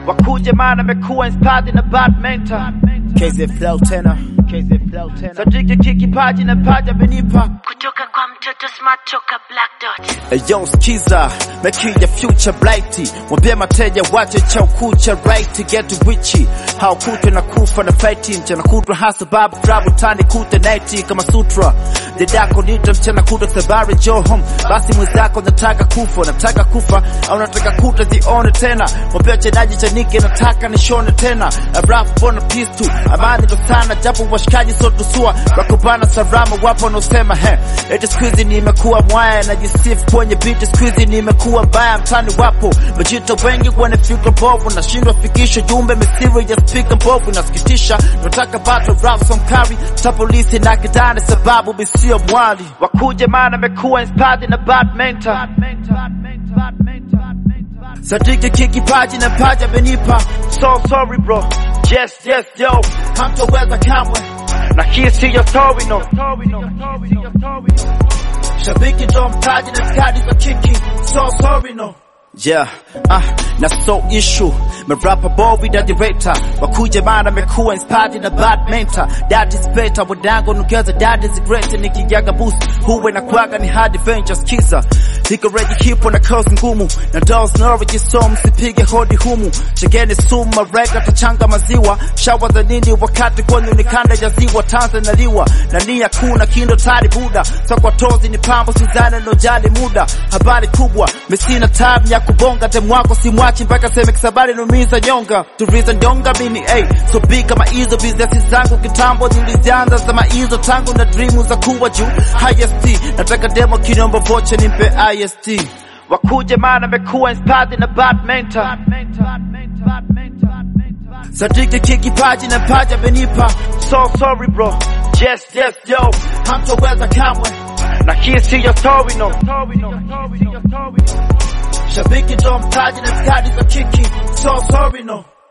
wakuje maana amekuwa inspired na bad mentor KZ Flow tena KZ Flow tena sadiki kikipaji na paja amenipa kutoka kwa mtoto smart toka black dot Yo skiza Mekija future blighty Mwambie mateja wache cha ukucha right get wichi Haukutwe na kufa na fighting Mchana kutwa hasa babu trabu tani kute nighty kama sutra Dedako nita mchana kutwa sabari jo home Basi mwenzako nataka kufa Nataka kufa au nataka kuta zione tena Mwambie chenaji chanike nataka nishone tena Rap bona peace tu Amani ndo sana japo washikaji so tusua Wakubana salama wapo wanaosema he Eti squeezy nimekuwa mwaya najisifu kwenye beat squeezy nimekuwa mbaya mtani wapo majito wengi wana fikra bovu nashindwa fikisha jumbe misiri ya speaker mbovu inasikitisha nataka battle rap some carry ta polisi na kidani sababu misio mwali wakuje maana amekuwa inspired na bad mentor sadiki kikipaji na paja benipa so sorry bro yes yes yo hamtoweza kamwe na hii siyo story no shabiki ndo mtaji na skadi za kiki so sorry no Yeah, ah, na so issue Merapa bovi da director Wakuje mana mekuwa inspired na bad mentor That is better Wadango nukeza that is great Nikijaga boost Huwe na kwaga ni hard adventures Kisa Ziko ready hipo na kozi ngumu Na dolls Norwich so msipige hodi humu Chegeni sumu marega tachanga maziwa Shawa za nini wakati kwenye ni kanda ya ziwa Tanzania liwa Na nia kuna kindo tari buda So kwa tozi ni pambo sizana no jali muda Habari kubwa Mesina time ya kubonga Dem wako simwachi mpaka seme kisabari numiza nyonga Turiza nyonga mini ay So big kama hizo business zangu kitambo Nilizianza zama hizo tangu na dream za kuwa juu Highest Nataka demo kinombo vocha nimpe IST wakuje maana amekuwa inspired na bad mentor Sadiki kikipaji na paja benipa so sorry bro yes yes yo Hamtoweza kamwe na hii siyo story no Shabiki ndo mtaji na skadi za kiki So sorry no